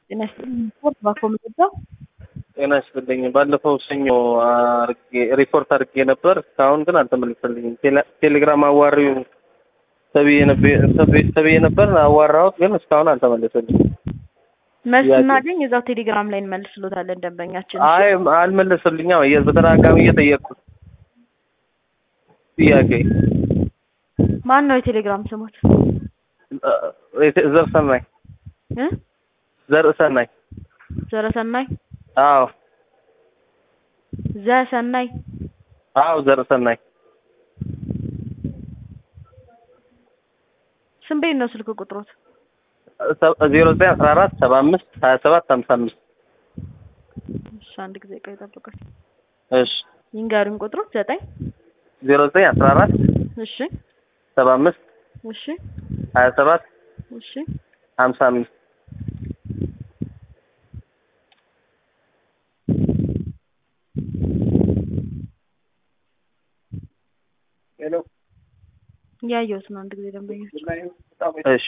ጤና ይስጥልኝ። ሪፖርት ባኮመደዳ ጤና ይስጥልኝ። ባለፈው ሰኞ አርጌ ሪፖርት አድርጌ ነበር። እስካሁን ግን አልተመለሰልኝም። ቴሌ- ቴሌግራም አዋሪው ተብዬ ነበር ተብዬ ነበር አዋራሁት፣ ግን እስካሁን አልተመለሰልኝም። መልስ ጥያቄ- ስናገኝ እዛው ቴሌግራም ላይ እንመልስሎታለን ደንበኛችን። አይ አልመለሰልኝም። እየ- በተደጋጋሚ እየጠየቅኩት ጥያቄ ማን ነው የቴሌግራም ስሞት? እ- ዘርሰናይ እ? ዘርሰናይ ዘረሰናይ አዎ ዘሰናይ አዎ ዘርሰናይ ስንት ቤት ነው ስልክ ቁጥሮት? ዜሮ ዘጠኝ አስራ አራት ሰባ አምስት ሀያ ሰባት ሀምሳ አምስት እሺ አንድ ጊዜ ቆይ ጠብቀኝ። እሺ ይንገሩኝ ቁጥሩ ዘጠኝ ዜሮ ዘጠኝ አስራ አራት እሺ ሰባ አምስት እሺ ሀያ ሰባት እሺ ሀምሳ አምስት ሄሎ እያየሁት ነው። አንድ ጊዜ ደንበኞች እሺ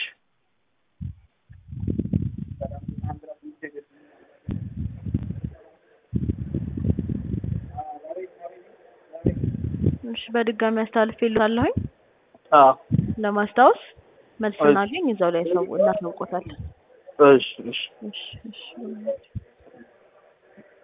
እሺ በድጋሚ አስተላልፌልሃለሁኝ አዎ ለማስታወስ መልስ እሺ። ስናገኝ እዛው ላይ ሰው እናሳውቆታለን። እሺ እሺ እሺ እሺ